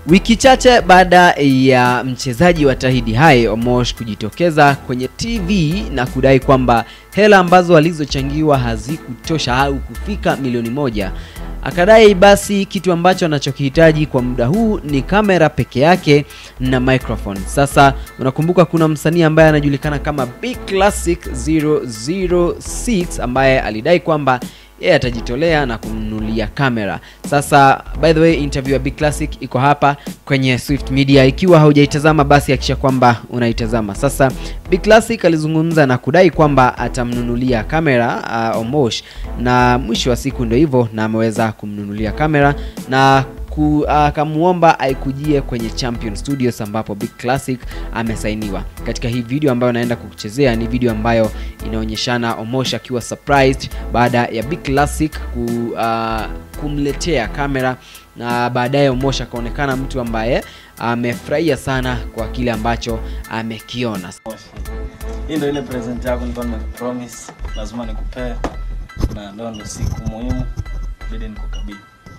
Wiki chache baada ya mchezaji wa Tahidi High Omosh kujitokeza kwenye TV na kudai kwamba hela ambazo alizochangiwa hazikutosha au kufika milioni moja, akadai basi kitu ambacho anachokihitaji kwa muda huu ni kamera peke yake na microphone. Sasa unakumbuka kuna msanii ambaye anajulikana kama Big Classic 006 ambaye alidai kwamba yeye atajitolea na kumnunulia kamera. Sasa by the way, interview ya Big Classic iko hapa kwenye Swift Media. Ikiwa haujaitazama basi hakisha kwamba unaitazama. Sasa Big Classic alizungumza na kudai kwamba atamnunulia kamera uh, Omosh, na mwisho wa siku ndio hivyo, na ameweza kumnunulia kamera na akamuomba uh, aikujie kwenye Champion Studios ambapo Big Classic amesainiwa. Katika hii video ambayo naenda kukuchezea ni video ambayo inaonyeshana Omosh akiwa surprised baada ya Big Classic ku, uh, kumletea kamera na baadaye Omosh akaonekana mtu ambaye amefurahia sana kwa kile ambacho amekiona. Hii ndio ile present yako nilikuwa nimekupromise lazima nikupee, na ndio ndo siku muhimu bidi nikukabidhi.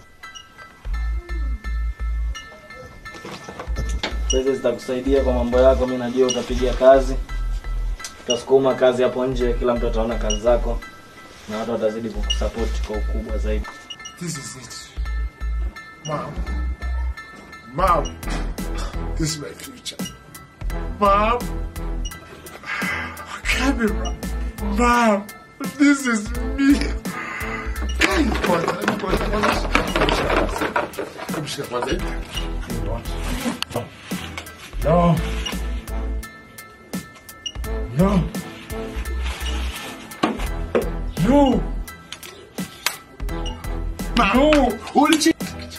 Pesa zitakusaidia kwa mambo yako, mi najua utapiga kazi, utasukuma kazi hapo nje, kila mtu ataona kazi zako na watu watazidi kukusupport kwa ukubwa zaidi. This is it. Mom. Mom. This is my future. Mom. Camera. Mom. This is me. Kwanza, kwanza, kwanza. Kumshika kwanza hivi. No. No. No. No. Ulichi.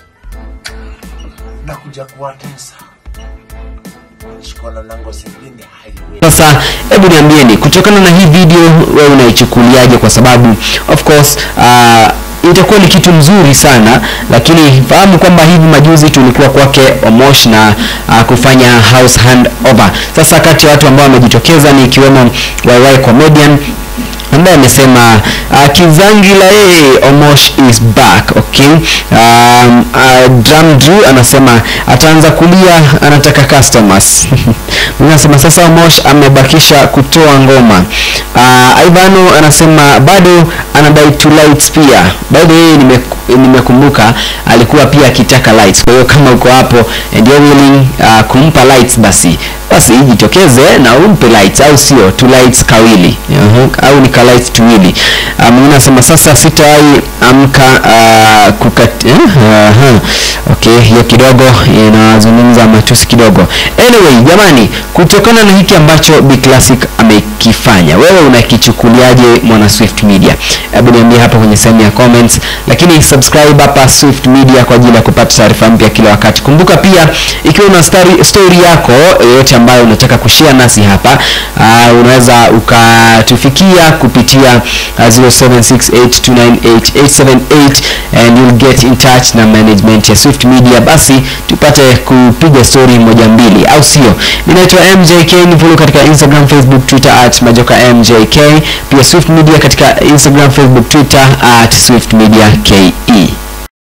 Nakuja kuwatesa. Shikola lango singine highway. Sasa hebu niambieni, kutokana na hii video wewe unaichukuliaje? Kwa sababu of course uh, itakuwa ni kitu mzuri sana lakini fahamu kwamba hivi majuzi tulikuwa kwake Omosh na uh, kufanya house handover. Sasa kati ya watu ambao wamejitokeza ni ikiwemo YY comedian ambaye amesema uh, Kizangila yeye Omosh is back okay. Um, uh, Drum Drew anasema ataanza kulia, anataka customers anasema sasa Omosh amebakisha kutoa ngoma. Uh, Ivano anasema bado anadai two lights pia. By the way nime nimekumbuka alikuwa pia akitaka lights. Kwa hiyo kama uko hapo and you're willing uh, kumpa lights basi basi jitokeze na umpe lights au sio two lights kawili uh-huh. au ni ka lights tuwili mwingine um, anasema sasa sitawahi amka uh, kukat uh, uh, okay hiyo kidogo inazungumza matusi kidogo anyway jamani kutokana na hiki ambacho Big Classic amekifanya wewe unakichukuliaje mwana Swift Media hebu niambie hapo kwenye sehemu ya comments lakini subscribe hapa Swift Media kwa ajili ya kupata taarifa mpya kila wakati kumbuka pia ikiwa una story, story yako yoyote ambayo unataka kushare nasi hapa uh, unaweza ukatufikia kupitia uh, 0768298878 and you'll get in touch na management ya Swift Media basi tupate kupiga story moja mbili au sio ninaitwa MJK nifollow katika Instagram Facebook Twitter at majoka MJK pia Swift Media katika Instagram Facebook Twitter at Swift Media KE